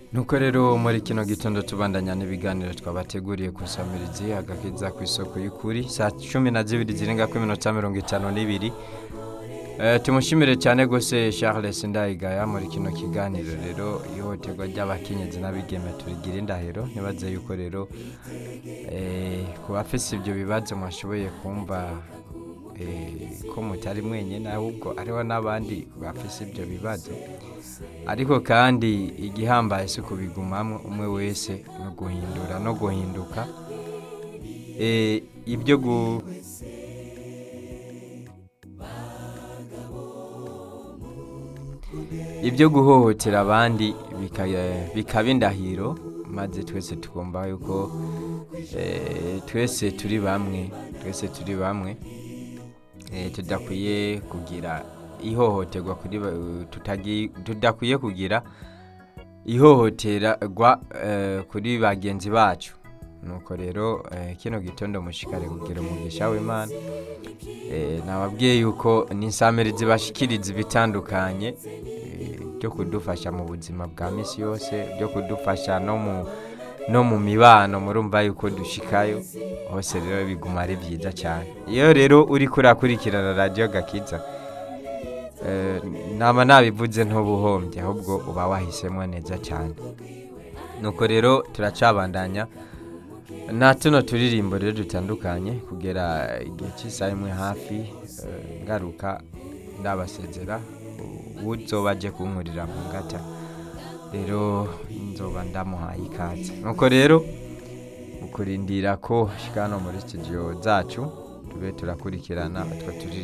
nuko rero muri kino gitondo tubandanya n'ibiganiro twabateguriye ku samirizi agakiza ku isoko y'ukuri saa cumi na zibiri zirenga ku minota mirongo itanu n'ibiri Eh, tumushimire cyane gose Charles Ndayigaya muri kino kiganiro rero ihohoterwa ry'abakenyezi n'abigeme turigira indahiro ntibaze yuko rero eh, ku bafise ibyo bibazo mwashoboye kumva eh, ko mutari mwenyine ahubwo hariho n'abandi bafise ibyo bibazo ariko kandi igihambaye si kubigumamo umwe wese no guhindura no guhinduka Eh, ibyo gu ibyo guhohotera abandi bika- bikaba indahiro maze twese tugomba yuko eh, twese turi bamwe twese turi bamwe eh, tudakwiye kugira ihohoterwa kuri ba- tutagi- tudakwiye kugira ihohoterwa eh, kuri bagenzi bacu nuko rero eh, kino gitondo mushikare kugira umugisha w'imana Eh, nababwiye yuko n'insamirizi bashikiriza ibitandukanye eh, byo kudufasha mu buzima bwa misi yose byo kudufasha no mu no mu mibano murumva yuko dushikayo hose rero biguma ari byiza cyane iyo rero uri kurakurikirana radiyo gakiza eh, naba nabivuze ntubuhombye ahubwo uba wahisemo neza cyane nuko rero turacabandanya nta tuno turirimbo rero dutandukanye kugera igihe cy'isaha imwe hafi eh, ngaruka ndabasezera uzoba aje kunkurira mu ngata rero nzoba ndamuhaye ikaze nuko rero mu kurindira ko shikano muri studio zacu tube turakurikirana utwo turirimbo